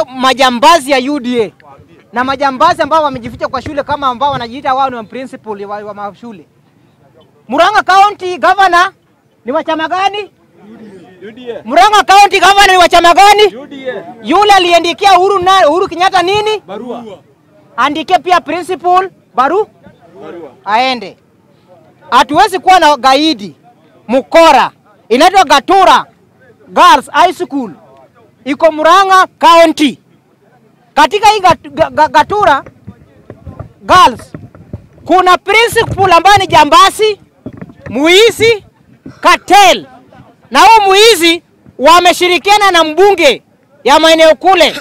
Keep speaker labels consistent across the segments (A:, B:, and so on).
A: majambazi ya UDA na majambazi ambao wamejificha kwa shule kama ambao wanajiita wao ni principal wa, wa mashule. Murang'a County Governor ni wa chama gani? Murang'a County Governor ni wa chama gani? Yule aliandikia Uhuru na Uhuru Kenyatta nini?
B: Barua.
A: Andike pia principal baru aende. Hatuwezi kuwa na gaidi mkora, inaitwa Gatura Girls High School, iko Murang'a County. Katika hii gat, ga, ga, Gatura Girls kuna principal ambaye ni jambasi, muizi, cartel na huu muizi wameshirikiana na mbunge ya maeneo kule,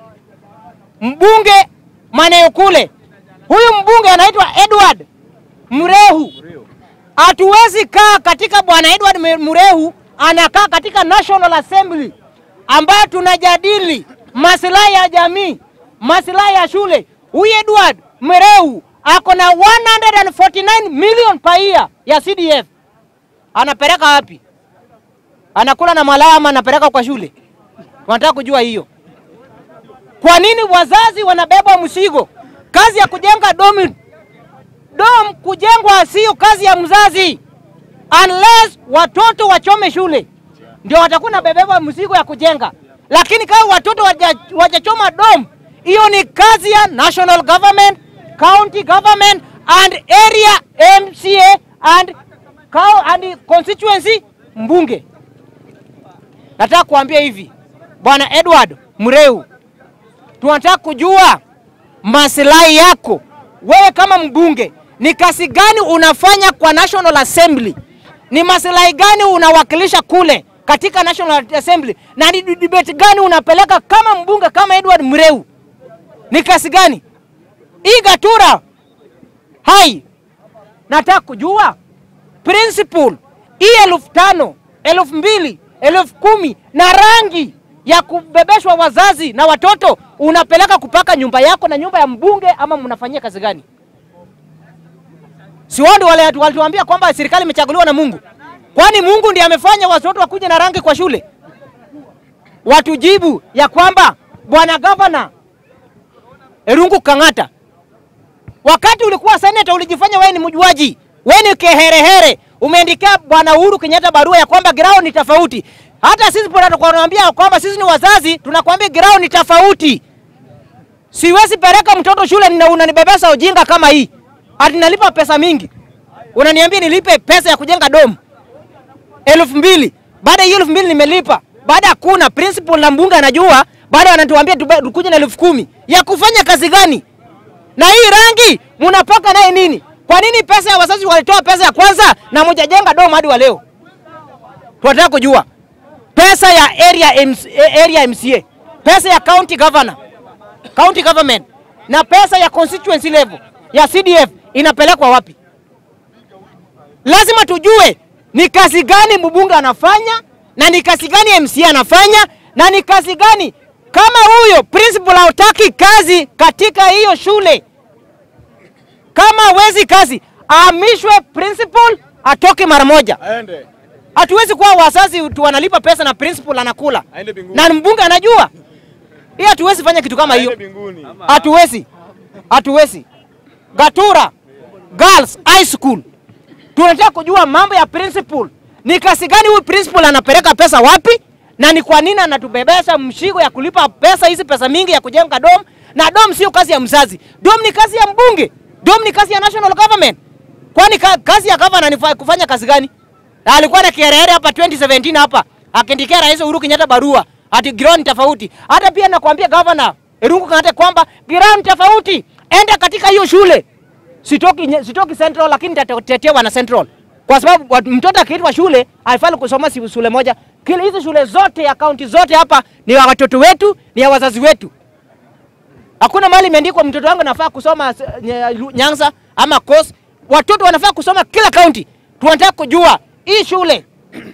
A: mbunge maeneo kule. Huyu mbunge anaitwa Edward Mrehu. Hatuwezi kaa katika bwana Edward Mrehu anakaa katika National Assembly ambayo tunajadili maslahi ya jamii, maslahi ya shule. Huyu Edward Mrehu ako na 149 million per year ya CDF. Anapeleka wapi? Anakula na malaya ama anapeleka kwa shule? Wanataka kujua hiyo. Kwa nini wazazi wanabeba mzigo? Kazi ya kujenga domi dom kujengwa sio kazi ya mzazi, unless watoto wachome shule ndio watakuwa nabebeba mzigo ya kujenga, lakini kama watoto waja- wajachoma dom, hiyo ni kazi ya national government, county government and area MCA and, cow- and constituency mbunge. Nataka kuambia hivi bwana Edward Mreu, tunataka kujua maslahi yako wewe kama mbunge, ni kazi gani unafanya kwa National Assembly? Ni maslahi gani unawakilisha kule katika National Assembly, na ni debate gani unapeleka kama mbunge kama Edward Mreu? Ni kazi gani hii Gatura hai? Nataka kujua principal hii elfu tano elfu mbili elfu kumi na rangi ya kubebeshwa wazazi na watoto unapeleka kupaka nyumba yako na nyumba ya mbunge, ama mnafanyia kazi gani? Si wao ndio wale watu walituambia kwamba serikali imechaguliwa na Mungu? Kwani Mungu ndiye amefanya watoto wakuje na rangi kwa shule? Watujibu ya kwamba bwana gavana Erungu Kang'ata, wakati ulikuwa seneta ulijifanya wewe ni mjuaji, wewe ni keherehere. Umeandikia bwana Uhuru Kenyatta barua ya kwamba ground ni tofauti. Hata sisi tunakwambia kwamba sisi ni wazazi, tunakwambia ground ni tofauti. Siwezi peleka mtoto shule na unanibebesa ujinga kama hii. Ati nalipa pesa mingi. Unaniambia nilipe pesa ya kujenga domu elfu mbili. Baada ya hiyo elfu mbili nimelipa. Baada ya kuna principal na mbunge anajua, baada wanatuambia tube- tukuje na elfu kumi. Ya kufanya kazi gani? Na hii rangi mnapaka naye nini? Kwa nini pesa ya wazazi walitoa pesa ya kwanza na mjajenga domu hadi wa leo? Tunataka kujua pesa ya area, MC, area MCA, pesa ya county governor, county government na pesa ya constituency level ya CDF inapelekwa wapi? Lazima tujue ni kazi gani mbunge anafanya na ni kazi gani MCA anafanya na ni kazi gani kama huyo principal hautaki kazi katika hiyo shule, kama hawezi kazi, ahamishwe principal, atoke mara moja.
B: Aende.
A: Hatuwezi kuwa wazazi tu wanalipa pesa na principal anakula
B: Aende mbinguni.
A: na mbunge anajua. Hii hatuwezi fanya kitu kama hiyo,
B: Aende mbinguni.
A: hatuwezi, hatuwezi. Gatura Girls High School, tunataka kujua mambo ya principal, ni kasi gani huyu principal anapeleka pesa wapi, na ni kwa nini anatubebesha mshigo ya kulipa pesa hizi pesa mingi ya kujenga dom, na dom sio kazi ya mzazi, dom ni kazi ya mbunge, dom ni kazi ya national government. Kwani ka, kazi ya governor ni fa- kufanya kazi gani? Na alikuwa na kiherehere hapa 2017 hapa akiandikia Rais Uhuru Kenyatta barua ati ground tofauti. Hata pia nakwambia governor Irungu Kenyatta kwamba ground tofauti, enda katika hiyo shule. Sitoki, nye- sitoki Central lakini nitatetea wana Central kwa sababu watu- mtoto akiitwa shule haifai kusoma si shule moja. Kile hizo shule zote ya kaunti zote hapa ni ya watoto wetu, ni ya wazazi wetu. Hakuna mahali imeandikwa mtoto wangu nafaa kusoma s- nye- Lu- Nyanza ama Coast. Watoto wanafaa kusoma kila kaunti. Tunataka kujua hii shule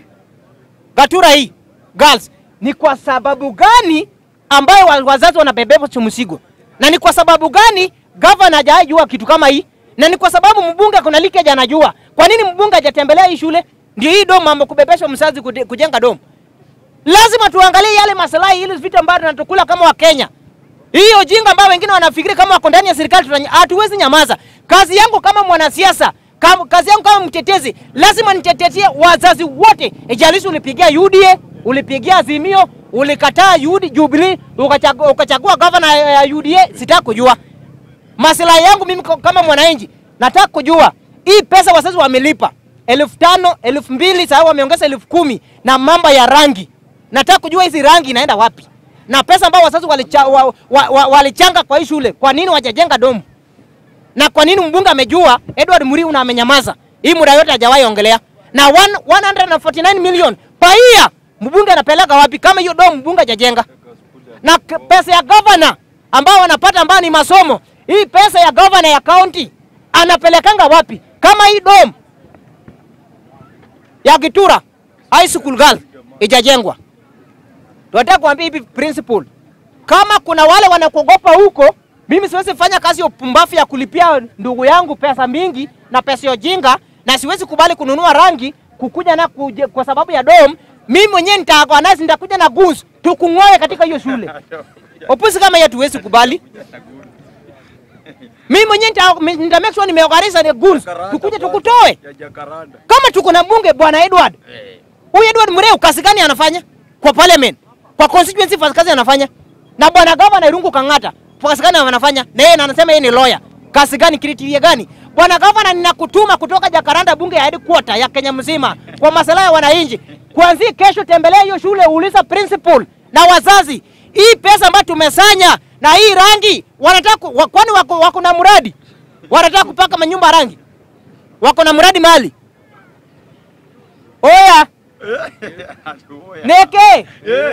A: Gatura hii girls ni kwa sababu gani ambayo wa- wazazi wanabebeba mzigo, na ni kwa sababu gani governor hajajua kitu kama hii, na ni kwa sababu mbunge kuna leakage anajua. Kwa nini mbunge hajatembelea hii shule? Ndio hii dom mambo kubebesha mzazi kude- kujenga dom. Lazima tuangalie yale maslahi, ili vitu ambavyo tunatukula kama Wakenya Hiyo jinga ambayo wengine wanafikiri kama wako ndani ya serikali tutanya- hatuwezi nyamaza. Kazi yangu kama mwanasiasa, kama, kazi yangu kama mtetezi, lazima nitetetie wazazi wote. Ijalishi ulipigia UDA, ulipigia Azimio, ulikataa UD Jubilee, ukachagua, ukachagua gavana ya ya UDA, sitaki kujua. Maslahi yangu mimi ko- kama mwananchi, nataka kujua hii pesa wazazi wamelipa elfu tano elfu mbili sasa wameongeza elfu kumi na mambo ya rangi. Nataka kujua hizi rangi inaenda wapi, na pesa ambao wazazi walicha, wa, wa, wa, walichanga kwa hii shule, kwa nini wajajenga domu? Na kwa nini mbunge amejua Edward Muriu na amenyamaza hii muda yote hajawahi ongelea? Na one- 149 million per year mbunge anapeleka wapi kama hiyo domu mbunge hajajenga? na k- pesa ya governor ambao wanapata ambao ni masomo, hii pesa ya governor ya county anapelekanga wapi? Kama hii dom ya Gitura high school girl ijajengwa, tunataka kuambia hivi principal, kama kuna wale wanakuogopa huko, mimi siwezi fanya kazi ya upumbavu ya kulipia ndugu yangu pesa mingi na pesa ya ujinga, na siwezi kubali kununua rangi kukuja na kuje, kwa sababu ya dom. Mimi mwenyewe nitaorganize, nitakuja na goons tukung'oe katika hiyo shule. Opusi kama hiyo tuwezi kubali. Mimi mwenyewe nita, nita make sure nimeorganize ni goons tukuje tukutoe.
B: ya Jacaranda.
A: Kama tuko na mbunge bwana Edward, huyu Edward Mureu kazi gani anafanya kwa parliament, kwa constituency kazi gani anafanya? Na bwana gavana Irungu Kang'ata kazi gani anafanya? Na yeye anasema yeye ni lawyer, kazi gani, criteria gani? Bwana gavana, ninakutuma kutoka Jakaranda, bunge ya headquarter ya Kenya mzima kwa masuala ya wananchi. Kuanzia kesho, tembelea hiyo shule, uliza principal na wazazi, hii pesa ambayo tumesanya na hii rangi wanataka ku- wa- kwani wako, wako na mradi wanataka kupaka manyumba rangi, wako na mradi mahali Oya, neke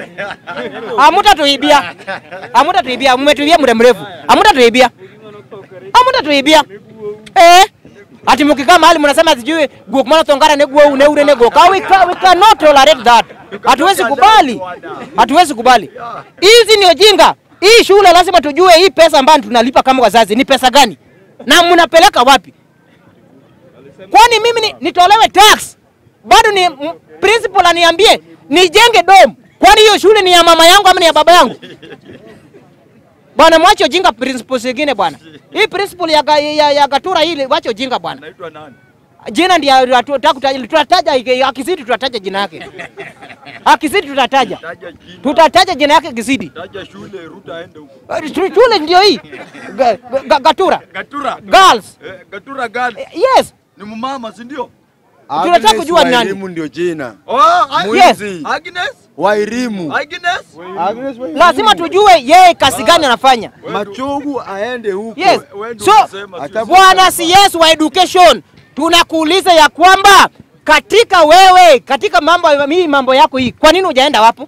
A: amutatuibia, amutatuibia, mmetuibia muda mrefu, amutatuibia, amutatuibia eh. Ati mkikaa mahali mnasema sijui guok mana tongara ne guo ne ure ne guok. We, ca, we cannot tolerate that. Hatuwezi kubali, hatuwezi kubali. Hizi ni ujinga. Hii shule lazima tujue hii pesa ambayo tunalipa kama wazazi ni pesa gani na mnapeleka wapi? Kwani mimi ni, nitolewe tax bado ni m- principal aniambie nijenge dom? Kwani hiyo shule ni ya mama yangu ama ni ya baba yangu? Bwana, mwache ujinga principles zingine bwana. Hii principal ya, ga- ya, ya Gatura hili wache ujinga bwana.
B: Anaitwa nani?
A: Jina ndio tunataka kutaja, tutataja akizidi, tutataja jina yake. Akizidi tutataja,
B: Taja jina.
A: tutataja jina yake kizidi.
B: Taja shule Ruta aende huko.
A: Eh, tu- Shule ndio hii Ga- ga- Gatura
B: Gatura.
A: girls.
B: Eh, Gatura gani?
A: Eh, Yes,
B: Ni mumama, si ndio?
A: Tunataka
C: Agnes
A: kujua ni nani.
C: Wairimu ndio jina.
B: Oh, Ag-
A: Yes.
B: Agnes?
C: Wairimu.
B: Agnes?
C: Agnes Wairimu.
A: lazima tujue yeye kazi gani anafanya.
C: Machogu aende huko.
A: Yes.
B: Wewe ndio
A: So,
B: unasema
C: Hata-
B: sisi.
A: Bwana CS wa education, tunakuuliza ya kwamba katika wewe katika mambo hii mambo yako hii, kwa nini hujaenda wapo?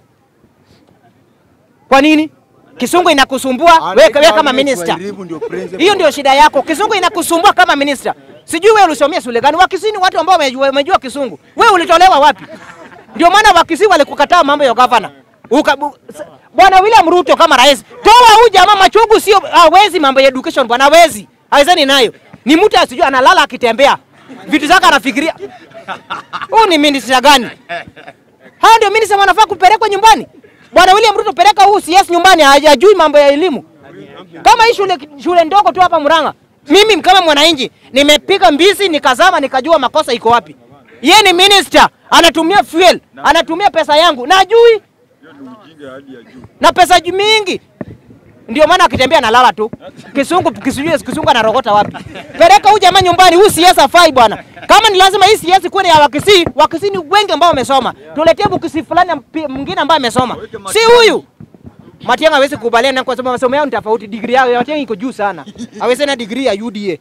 A: Kwa nini? Kisungu inakusumbua wewe wewe kama
C: Agnes
A: minister.
C: Wairimu ndio principal.
A: Hiyo ndio shida yako. Kisungu inakusumbua kama minister. Sijui wewe ulisomea shule gani? Wakisini watu ambao wamejua, wamejua Kisungu. Wewe ulitolewa wapi? Ndio maana Wakisi walikukataa mambo ya gavana. Uka, bu, s- Bwana William Ruto kama rais. Toa huyu jamaa Machogu sio hawezi mambo ya education bwana hawezi. Hawezani nayo. Ni mtu asijui analala akitembea. Vitu zake anafikiria. Huyu ni minister gani? Hao ndio minister wanafaa kupelekwa nyumbani. Bwana William Ruto peleka huu CS nyumbani hajui mambo ya elimu. Kama hii shule, shule ndogo tu hapa Murang'a, mimi kama mwananchi nimepiga mbizi nikazama nikajua makosa iko wapi. Yeye ni minister, anatumia fuel, anatumia pesa yangu na ajui
B: Hiyo ni ujinga hali ya juu.
A: na pesa ju- mingi. Ndio maana akitembea analala tu. Kisungu kisujue kisungu anarogota wapi? Peleka huyu jamaa nyumbani, huyu CS afai bwana. Kama ni lazima hii CS kuwe ni ya Wakisii, Wakisii ni wengi ambao wamesoma. Tuletee Bukisi fulani mpi- mwingine ambaye amesoma. Si huyu. Matiang'i hawezi kukubaliana kwa sababu masomo yao ni tofauti. Degree yao ya Matiang'i iko juu sana. Hawezi na degree ya UDA.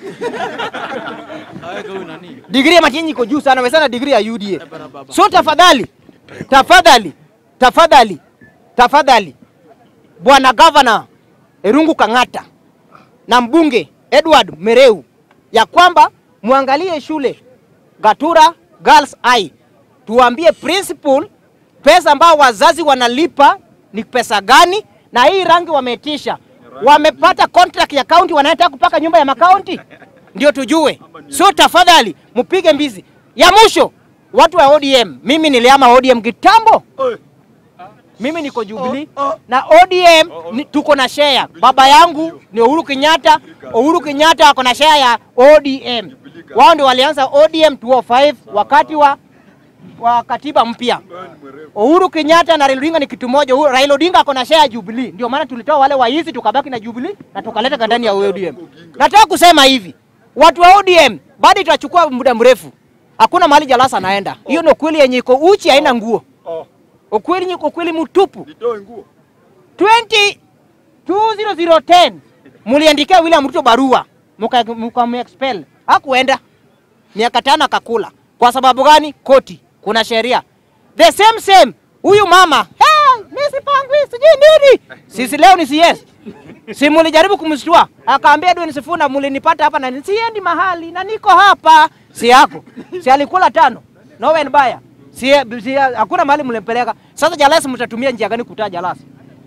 A: Degree ya Matiang'i iko juu sana, hawezi na degree ya UDA. So tafadhali, tafadhali, tafadhali, tafadhali, bwana gavana Irungu Kang'ata na mbunge Edward Mereu ya kwamba muangalie shule Gatura Girls High, tuambie principal pesa ambao wazazi wanalipa ni pesa gani, na hii rangi wametisha, wamepata contract ya county, wanataka kupaka nyumba ya makaunti, ndio tujue. So tafadhali mpige mbizi. Ya mwisho, watu wa ODM, mimi niliama ODM kitambo,
B: Oi,
A: mimi niko Jubilee na ODM ni, tuko na share. Baba yangu ni Uhuru Kenyatta, Uhuru Kenyatta ako na share ya ODM. Wao ndio walianza ODM 205 wakati wa wa katiba mpya. Uhuru Kenyatta na Raila Odinga ni kitu moja. Uhuru- Raila Odinga ako na share ya Jubilee. Ndio maana tulitoa wale waizi tukabaki na Jubilee na tukaleta ndani ya ODM. Nataka kusema hivi. Watu wa ODM bado itachukua muda mrefu. Hakuna mahali Jalasa anaenda. Hiyo ni ukweli yenye iko uchi haina nguo.
B: Oh,
A: Ukweli ni ukweli mtupu.
B: nitoe nguo.
A: 20 20010 muliandikia William Ruto barua muka, muka expel. Hakuenda. Miaka tano akakula. Kwa sababu gani? Koti. Kuna sheria. The same same. Huyu mama, hey, mimi sipangwi sijui nini. Sisi leo ni CS. Si mulijaribu kumshtua. Akaambia Edwin Sifuna mulinipata hapa na siendi mahali na niko hapa. Si yako. Si alikula tano. No and baya. Si, si hakuna mahali mlimpeleka. Sasa Jalasi mtatumia njia gani kutaa Jalasi?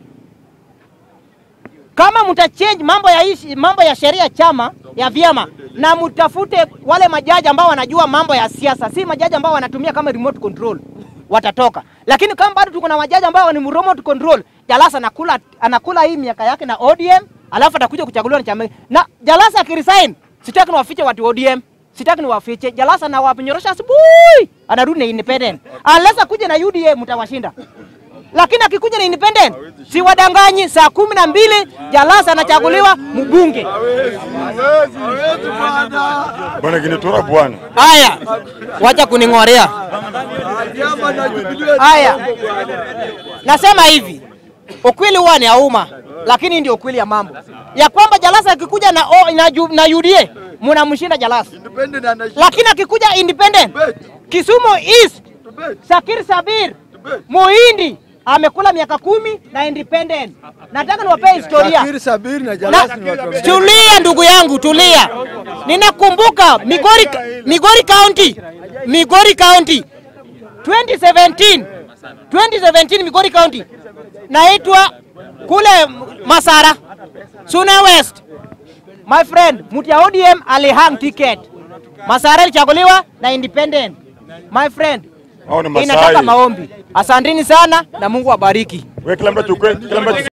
A: kama mtachange mambo ya ishi, mambo ya sheria chama ya vyama na mtafute wale majaji ambao wanajua mambo ya siasa, si majaji ambao wanatumia kama remote control watatoka. Lakini kama bado tuko na majaji ambao ni remote control, Jalasa anakula anakula hii miaka yake na ODM, alafu atakuja kuchaguliwa na chama na Jalasa akiresign, sitaki niwafiche watu wa ODM, sitaki niwafiche Jalasa na wapenyorosha asubuhi, anarudi na independent unless akuje na UDA mtawashinda lakini akikuja na independent si wadanganyi. Saa kumi na mbili Jalasa anachaguliwa mbunge.
B: Hawezi, hawezi, hawezi bwana.
D: Bwana Kinitora bwana.
A: Haya, wacha kuning'orea.
B: Chama na Jubilee.
A: Haya, nasema hivi, ukweli huwa ni auma, lakini ndio ukweli ya mambo ya kwamba Jalasa akikuja na, o, na, ju- na UDA mnamshinda Jalasa,
B: Independent anashinda.
A: lakini akikuja independent Kisumu East
B: Debate,
A: Sakir Sabir
B: debate.
A: Muhindi amekula miaka kumi na independent. Nataka niwapee historia.
C: Shakiri Sabiri na Jalasi ni watu wa-
A: Tulia ndugu yangu, tulia. Ninakumbuka Migori, Migori County, Migori County 2017, 2017 Migori County naitwa kule Masara, Suna West. My friend, mtu ya ODM alihang ticket. Masara ilichaguliwa na independent. My friend,
D: Hao ni
A: inataka
D: Masai.
A: maombi. Asanteni sana na Mungu awabariki.
D: Wewe kila mtu achukue kila mtu